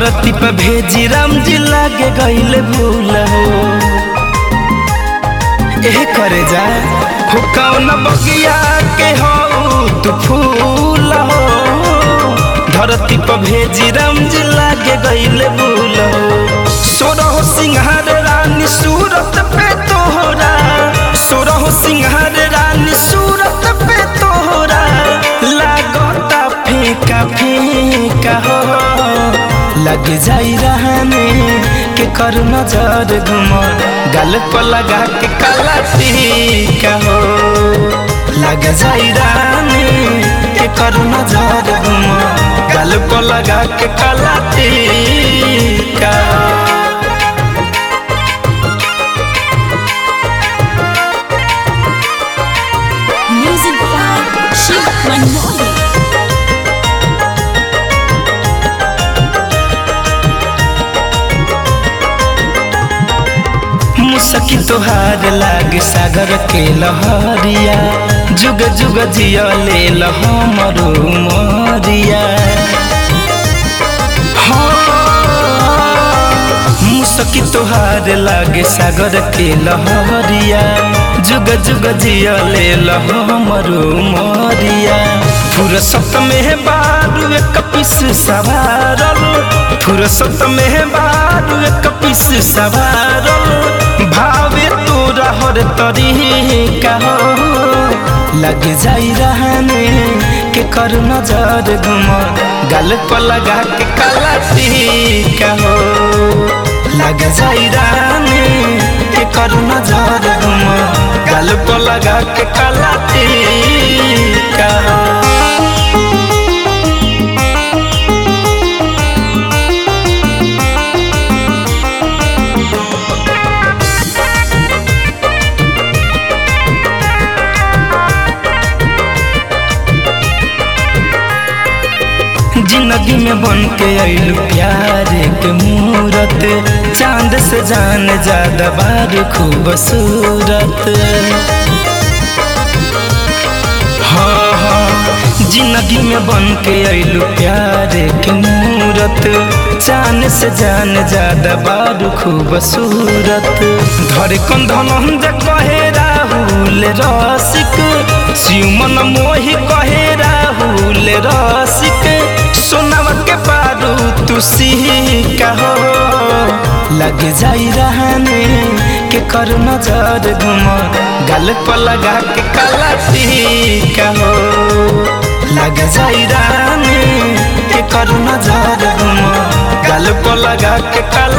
धरती पे भेजी राम जी लागे गईले भूल हो एह करे जा हो कौन बगिया के हो तू फूल हो धरती पे भेजी राम जी लागे गईले भूल हो सोरह सिंहार रानी सूरत पे तोहरा सोरह सिंहार रानी सूरत पे तोहरा लागता फीका फीका हो लग जाई रहने के कर नजर घुम गल पर लगा के काला टीका हो लग जाई रहने के कर नजर घुम गल पर लगा के काला टीका Music by Shiv Manmohan. मुसकी तोहार लाग सागर के लहरिया जुग जुग जिया ले हमरो मरिया मुसकी तोहार लागे सागर के लहरिया जुग जुग जिया ले हमरो मरिया फुरसत में बारू एक पिस सवारल फुरसत में बारू एक पिस सवारल भावे तोरा हर तरीका हो लग जाई रहने के कर नजर घुम गल पर लगा के काला टीका हो लग जाई रहने के कर नजर घुम गल पर लगा के काला टीका हो जिंदगी में बन के अइलू प्यार के मूरत चांद से जान ज्यादा बार खूबसूरत हाँ हाँ जिंदगी में बन के अइलू प्यार के मूरत चांद से जान ज्यादा बार खूबसूरत धरे कंधन जे कहे राहुल रसिक सिमन मोहि कहे राहुल रसिक सोनवा के पारू तू सिका हो लग जाई रहने के कर नजर घुम गल पर लगा के काला टीका हो लग जाई रहने के कर नजर घुम गल पर लगा के काला